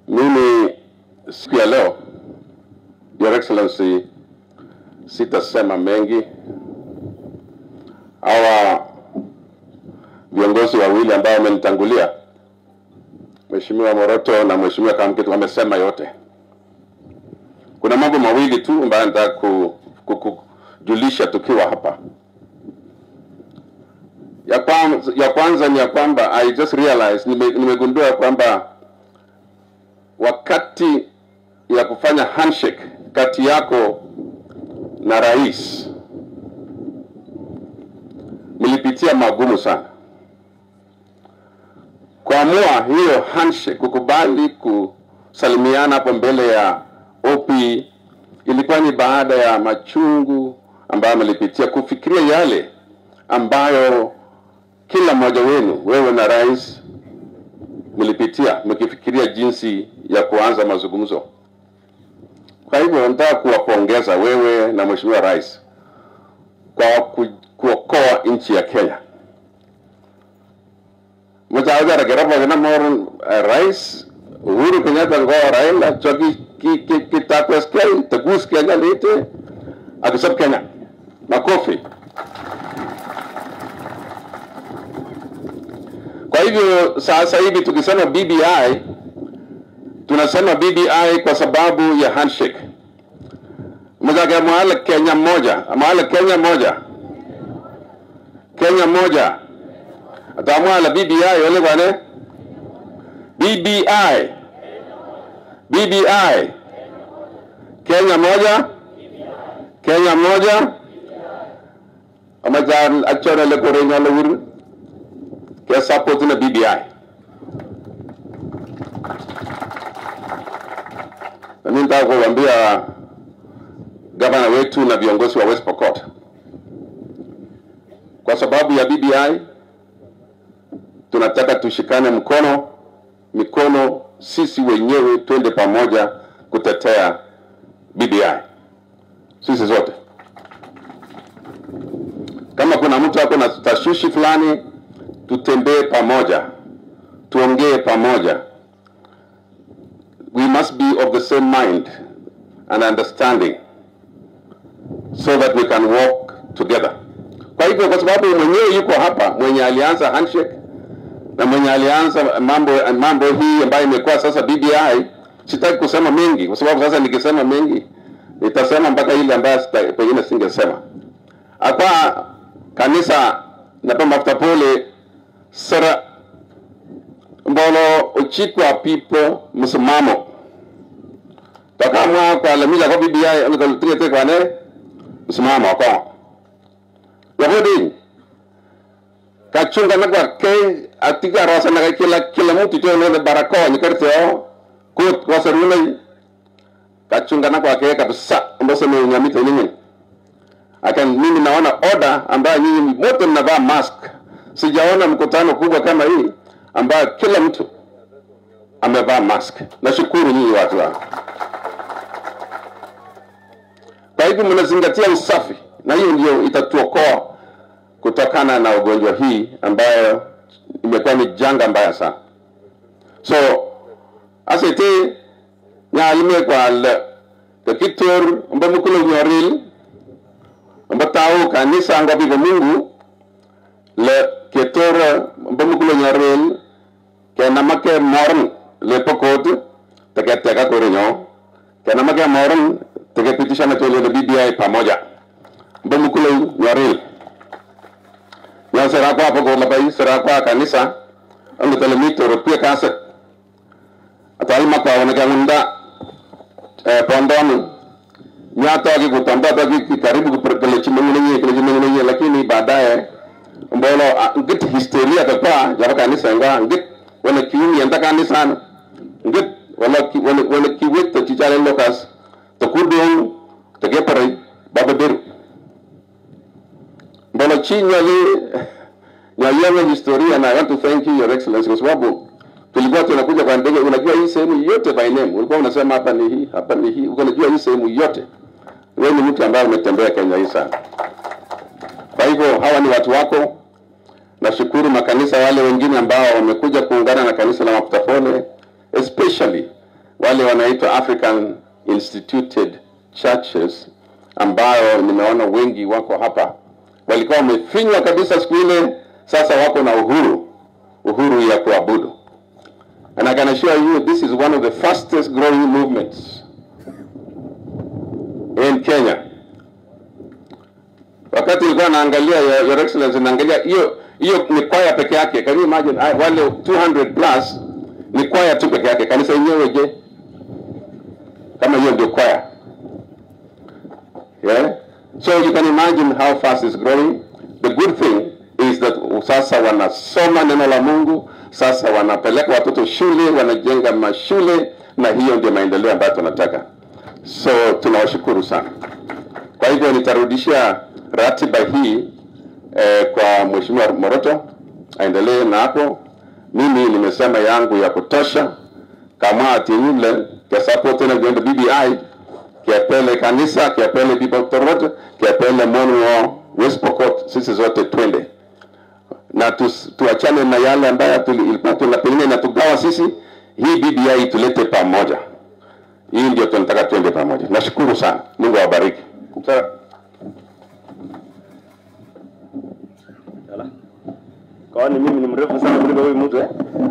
Mimi siku ya leo, Your Excellency, sitasema mengi. Hawa viongozi wawili ambao wamenitangulia, Mheshimiwa Moroto na Mheshimiwa Kamkitu wamesema yote. Kuna mambo mawili tu ambayo nataka ku, ku, kujulisha tukiwa hapa. Ya kwanza, ya kwanza ni ya kwamba I just realized nime, nimegundua kwamba wakati ya kufanya handshake kati yako na rais mlipitia magumu sana. Kuamua hiyo handshake, kukubali kusalimiana hapo mbele ya OP ilikuwa ni baada ya machungu ambayo mlipitia, kufikiria yale ambayo kila mmoja wenu, wewe na rais, mlipitia mkifikiria jinsi ya kuanza mazungumzo. Kwa hivyo nataka kuwapongeza wewe na mheshimiwa rais kwa ku, kuokoa nchi ya Kenya. Mchaweza geraba gina mor rais Uhuru Kenyatta ngo Raila choki ki ki kitakwes Kenya tagus Kenya lete akisab Kenya makofi. Kwa hivyo sasa hivi tukisema BBI tunasema BBI kwa sababu ya handshake. Mzake mwala Kenya moja, mwala Kenya moja, Kenya moja. Atamwala BBI wale bwana BBI BBI Kenya moja Kenya moja amajan achora le korenya le wuru ke support na BBI na mimi nataka kuambia gavana wetu na viongozi wa West Pokot kwa sababu ya BBI tunataka tushikane mkono mikono sisi wenyewe twende pamoja kutetea BBI sisi zote. Kama kuna mtu ako na tashwishi fulani, tutembee pamoja, tuongee pamoja. We must be of the same mind and understanding so that we can walk together. Kwa hivyo, kwa sababu mwenyewe yuko hapa, mwenye alianza handshake na mwenye alianza mambo mambo hii ambayo imekuwa sasa BBI, sitaki kusema mengi kwa sababu sasa nikisema mengi nitasema mpaka ile ambayo sita- pengine singesema. Akwa kanisa napa mafuta pole sara mbolo uchikwa pipo msimamo takamwa kwa lamija kwa BBI nikotiete kwa ne msimamo kwa yahudi kachunga na kwa ke atika rasa na kila kila mtu tu ndio barakoa nyikarteo kut kwa saruna kachunga na kwa ke kabisa ndio sema nyamito nini akan mimi naona order ambayo nyinyi wote mnavaa mask sijaona mkutano kubwa kama hii ambayo kila mtu amevaa mask nashukuru nyinyi watu wangu kwa hivyo mnazingatia usafi na hiyo ndio itatuokoa kutokana na ugonjwa hii ambayo imekuwa ni janga mbaya sana so asete nyalime kwal kakitor mba mukulo nyoril mba tao kanisa nga bigo mungu le ketor mba mukulo nyoril ke namake morn le pokot teke teka korinyo ke namake morn teke pitisha na tole le BBI pamoja mba mukulo nyoril na sera kwa hapo kwa bai sera kwa kanisa ang telemito rupia kasa atali makwa wana kangunda eh pondoni nyata ki kutamba ta ki karibu kupeleka chimengine yeye kile chimengine yeye lakini baadaye mbolo ngit historia ta kwa jaba kanisa nga ngit wala kiumi enta kanisa ngit wala ki wala wala kiwet ta chichale lokas to kudong to gepare baba beru Mbona chini nyalianga historia na I want to thank you your excellency kwa sababu tulikuwa tunakuja kwa ndege, unajua hii sehemu yote by name, ulikuwa unasema hapa ni hii, hapa ni hii, uko unajua hii sehemu yote. Wewe ni mtu ambaye umetembea Kenya hii sana. Kwa hivyo hawa ni watu wako. Nashukuru makanisa wale wengine ambao wamekuja kuungana na kanisa la Mafuta Pole, especially wale wanaitwa African Instituted Churches ambayo nimeona wengi wako hapa, walikuwa wamefinywa kabisa siku ile, sasa wako na uhuru, uhuru ya kuabudu. And I can assure you this is one of the fastest growing movements in Kenya. Wakati nilikuwa naangalia your, your excellency naangalia hiyo hiyo ni kwaya peke yake. Can you imagine I, wale 200 plus ni kwaya tu peke yake. Kanisa yenyewe je? Kama hiyo ndio kwaya. Yeah? So you can imagine how fast it's growing. The good thing is that sasa wanasoma neno la Mungu, sasa wanapeleka watoto shule, wanajenga mashule, na hiyo ndio maendeleo ambayo tunataka. So tunawashukuru sana. Kwa hivyo nitarudishia ratiba hii eh, kwa Mheshimiwa Moroto aendelee na hapo. Mimi nimesema yangu ya kutosha, kama atinyule kesapo tena vyombo BBI kiapele kanisa kiapele Bibotorot kiapele Monwo West Pokot, sisi zote twende na tus, tuachane na yale ambayo tuli- ilikuwa tuna pengine inatugawa sisi. Hii BBI tulete pamoja, hii ndio tunataka twende pamoja. Nashukuru sana, Mungu awabariki. Sasa, Ala. Kwani mimi ni mrefu sana kuliko huyu mtu eh?